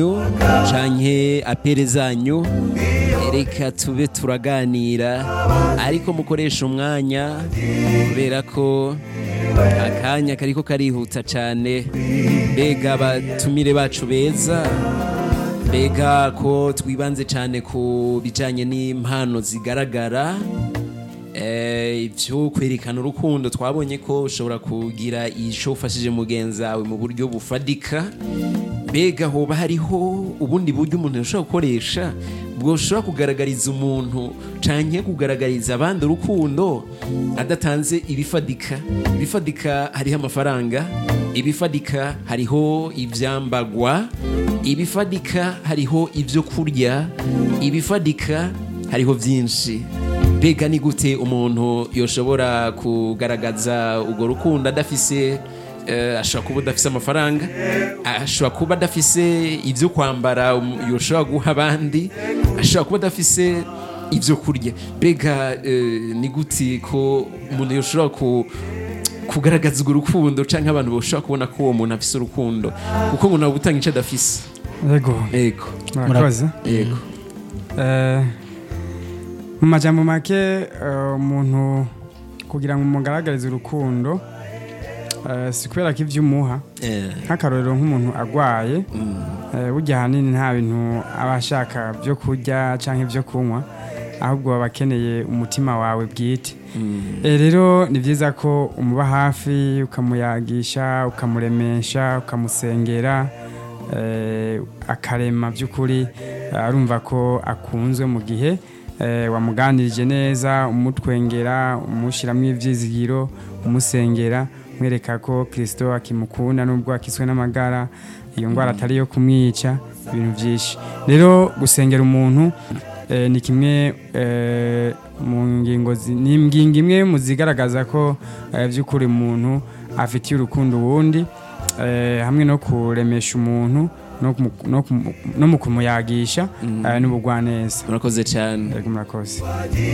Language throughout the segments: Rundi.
canke apere zanyu reka tube turaganira ariko mukoresha umwanya kubera ko akanya kariko karihuta cane mbega abatumire bacu beza mbega ko twibanze cane ku bijanye n'impano zigaragara Eh, ivyo kwerekana urukundo twabonye ko ushobora kugira ico ufashije mugenzi wawe mu buryo bufadika mbega hoba hariho ubundi buryo umuntu ashobora gukoresha bwoshobora kugaragariza umuntu canke kugaragariza abandi urukundo adatanze ibifadika ibifadika hariho amafaranga ibifadika hariho ivyambagwa ibifadika hariho ivyo kurya ibifadika hariho vyinshi mbega ni gute umuntu yoshobora kugaragaza urwo rukundo adafise eh, ashobora kuba adafise amafaranga ashobora kuba adafise ibyo kwambara um, yoshobora guha abandi ashobora kuba adafise ibyo kurya mbega eh, ni gute ko umuntu yoshobora ku kugaragaza urwo rukundo cyangwa abantu bashobora kubona ko uwo muntu afise urukundo kuko ngo ntabwo utanga icyo adafise yego yego murakoze yego Eh, mu majambo make eh, umuntu kugira ngo umugaragarize urukundo eh, si kubera ko ivyo umuha Eh, nk'akarorero nk'umuntu agwaye eh, burya ahanini nta bintu aba ashaka byo kurya cyangwa ibyo kunywa ahubwo baba akeneye umutima wawe bwite Eh, rero ni byiza ko umuba hafi ukamuyagisha ukamuremesha ukamusengera eh, akarema by'ukuri arumva ko akunzwe mu gihe eh, wamuganirije neza umutwengera umushyiramo ibyizigiro umusengera mwereka ko kirisito akimukunda nubwo akiswe n'amagara iyo ndwara atari iyo kumwica ibintu byinshi rero gusengera umuntu eh, ni kimwe eh, mu ngingo zi- ni ingingo imwe mu zigaragaza ko eh, by'ukuri umuntu afitiye urukundo uwundi eh, hamwe no kuremesha umuntu no kumu- no kumu- no mu kumuyagisha eh, n'ubugwaneza murakoze cyane Yego, murakoze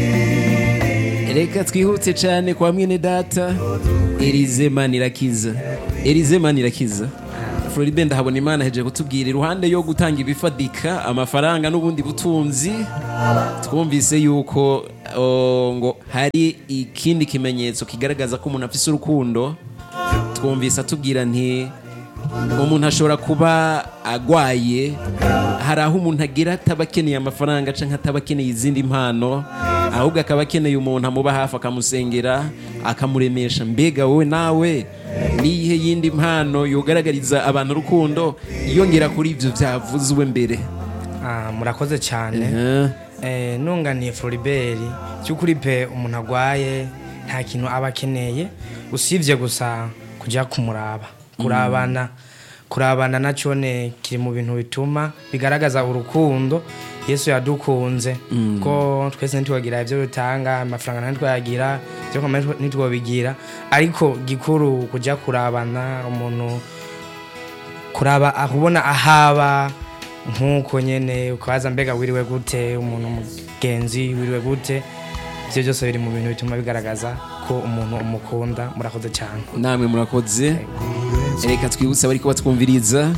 reka twihute cyane kwa mwene data erize manirakiza erize manirakiza floribe ndahabona imana heje kutubwira iruhande yo gutanga ibifadika amafaranga n'ubundi butunzi twumvise yuko o, ngo hari ikindi kimenyetso kigaragaza ko umuntu afise urukundo twumvise atubwira nti umuntu ashobora kuba agwaye hari aho umuntu agira ataba akeneye amafaranga cyangwa ataba akeneye izindi mpano ahubwo akaba akeneye umuntu amuba hafi akamusengera akamuremesha mbega wowe nawe niyihe yindi mpano yogaragariza abantu urukundo yongera kuri ibyo byavuzwe mbere Ah, murakoze cyane Eh, Eh, nunganiye floribert by'ukuri pe umuntu agwaye nta kintu aba akeneye usibye gusa kujya kumuraba kurabana kurabana nacyo ne kiri mu bintu bituma bigaragaza urukundo yesu yadukunze ko twese ntitwagira ibyo dutanga amafaranga ntitwayagira ibyo kwambara ntitwabigira ariko gikuru kujya kurabana umuntu kuraba ahubona ahaba nk'uko nyene ukabaza mbega wiriwe gute umuntu mugenzi wiriwe gute ibyo byose biri mu bintu bituma bigaragaza ko umuntu umukunda murakoze cyane namwe murakoze reka twibutse abari ko batwumviriza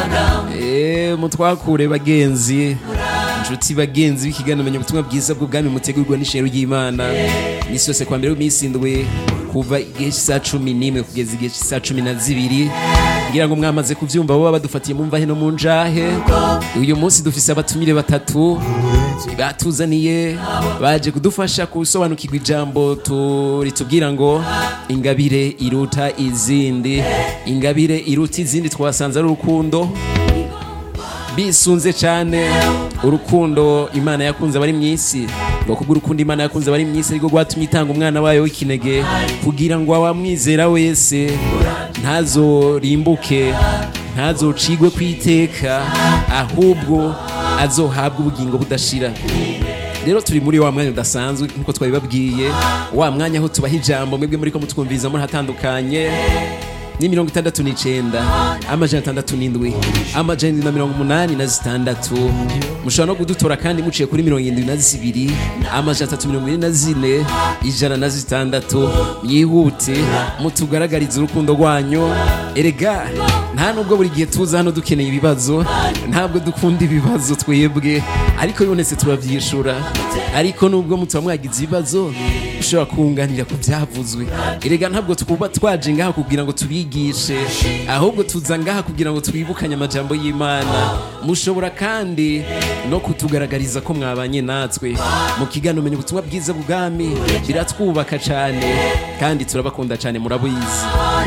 Eh, mutwakure bagenzi inshuti bagenzi b'ikiganiro menya ubutumwa bwiza bw'ubwami mutegurwa n'ishero ry'imana iminsi yose kwa mbere w'iminsi indwi kuva igihe cy'isaha cumi n'imwe kugeza igihe cy'isaha cumi na zibiri kugira ngo mwamaze kubyumva baba badufatiye mu mvahe no mu njahe uyu munsi dufise abatumire batatu batuzaniye baje kudufasha gusobanukirwa ijambo tu- ritubwira ngo ingabire iruta izindi ingabire iruta izindi twasanze ari urukundo bisunze cyane urukundo imana yakunze abari mu isi ngo kubwo urukundo imana yakunze abari mu isi ariko rwatumye itanga umwana wayo w'ikinege kugira ngo awamwizera wese ntazorimbuke ntazocigwe ku iteka ahubwo azohabwa ubugingo budashira rero turi muri wa mwanya udasanzwe nk'uko twabibabwiye wa mwanya aho tubaha ijambo mwebwe muri ko mutwumviriza muri hatandukanye ni mirongo itandatu n'icenda amajana atandatu n'indwi amajana indwi na mirongo umunani na zitandatu mushobora no kudutora kandi muciye kuri mirongo irindwi na zibiri amajana atatu mirongo ine na zine ijana na zitandatu mwihute mutugaragarize urukundo rwanyu erega nta nubwo buri gihe tuza hano dukeneye ibibazo ntabwo dukunda ibibazo twebwe ariko bibonetse turabyishura ariko nubwo mutuba mwagize ibibazo ushobora kunganira ku byavuzwe erega ntabwo twuba twaje ngaha kugira ngo tubigishe ahubwo tuza ngaha kugira ngo twibukanye amajambo y'imana mushobora kandi no kutugaragariza ko mwabanye natwe mu kiganiro umenya ubutumwa bwiza bw'ubwami biratwubaka cyane kandi turabakunda cyane murabizi